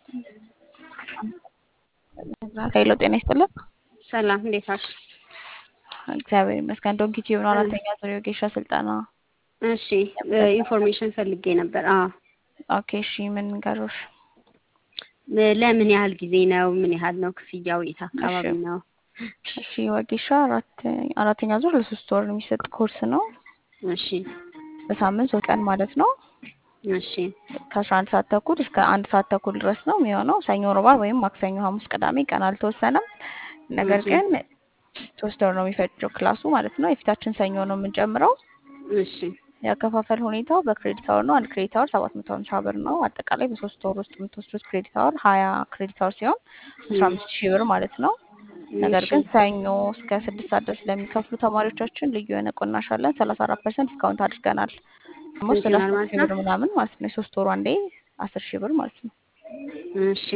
ኃይሎ ጤና ይስጥልን። ሰላም እንዴት ዋልሽ? እግዚአብሔር ይመስገን። ዶንኪ ቲዩብ ነው አራተኛ ዙር የወጌሻ ስልጠና። እሺ ኢንፎርሜሽን ፈልጌ ነበር። አዎ ኦኬ እሺ፣ ምን ንገሮሽ? ለምን ያህል ጊዜ ነው? ምን ያህል ነው ክፍያው? የት አካባቢ እሺ። ነው? እሺ ወጌሻ አራት አራተኛ ዙር ለሶስት ወር የሚሰጥ ኮርስ ነው። እሺ በሳምንት ሶስት ቀን ማለት ነው። እሺ ከአስራ አንድ ሰዓት ተኩል እስከ አንድ ሰዓት ተኩል ድረስ ነው የሚሆነው። ሰኞ፣ ሮብ፣ ዓርብ ወይም ማክሰኞ፣ ሐሙስ፣ ቅዳሜ ቀን አልተወሰነም። ነገር እሺ። ግን ሶስት ወር ነው የሚፈጀው ክላሱ ማለት ነው። የፊታችን ሰኞ ነው የምንጀምረው። እሺ የአከፋፈል ሁኔታው በክሬዲት አወር ነው። አንድ ክሬዲት አወር ሰባት መቶ ሀምሳ ብር ነው። አጠቃላይ በሶስት ወር ውስጥ የምትወስዱት ክሬዲት አወር ሀያ ክሬዲት አወር ሲሆን አስራ አምስት ሺህ ብር ማለት ነው። ነገር እሺ ግን ሰኞ እስከ ስድስት ሰዓት ድረስ ለሚከፍሉ ተማሪዎቻችን ልዩ የሆነ ቅናሽ አለን። ሰላሳ አራት ፐርሰንት ዲስካውንት አድርገናል። ደግሞ ስንት ስለ ይሆናል አስር ማለት ሺህ ነው? ብር ምናምን ማለት ነው። የሶስት ወሩ አንዴ አስር ሺህ ብር ማለት ነው። እሺ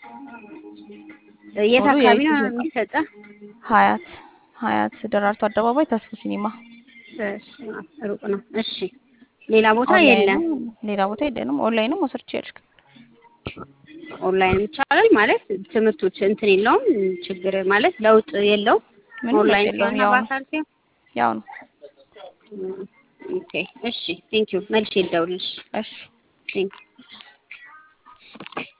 የት ሙሉ አካባቢ የዩቲ ነው ስልጠና የሚሰጠው? ሀያት ሀያት ደራርቱ አደባባይ ተስፉ ሲኒማ በስመ አብ፣ ሩቅ ነው። እሺ ሌላ ቦታ ኦንላይንም የለም? ሌላ ቦታ የለንም። ኦንላይንም መውሰድ ትችያለሽ። ኦንላይን ይቻላል ማለት ትምህርቶች እንትን የለውም ችግር ማለት ለውጥ የለውም። ምንም ለውጥ ኦንላይን የለውም። ሲሆንና ያው ነው በአካል ሲሆን ያው ነው። ኦኬ እሺ ቴንክ ዩ መልሼ ልደውልልሽ እሺ ቴንክ